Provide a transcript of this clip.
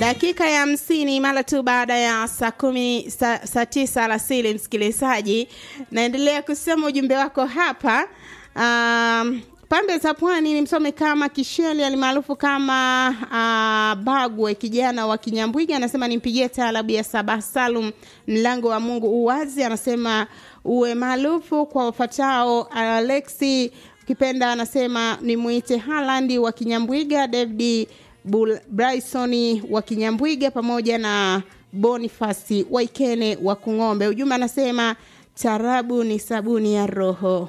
dakika ya hamsini mara tu baada ya saa kumi saa, saa tisa alasiri msikilizaji naendelea kusema ujumbe wako hapa um, pande za pwani ni msome kama kisheli alimaarufu kama uh, bagwe kijana wa kinyambwiga anasema nimpigie taarabu ya sabah salum mlango wa mungu uwazi anasema uwe maarufu kwa wafatao alexi ukipenda anasema nimwite halandi wa kinyambwiga david Bryson wa Kinyambwiga pamoja na Bonifasi Waikene wa Kung'ombe. Ujumbe anasema tarabu ni sabuni ya roho.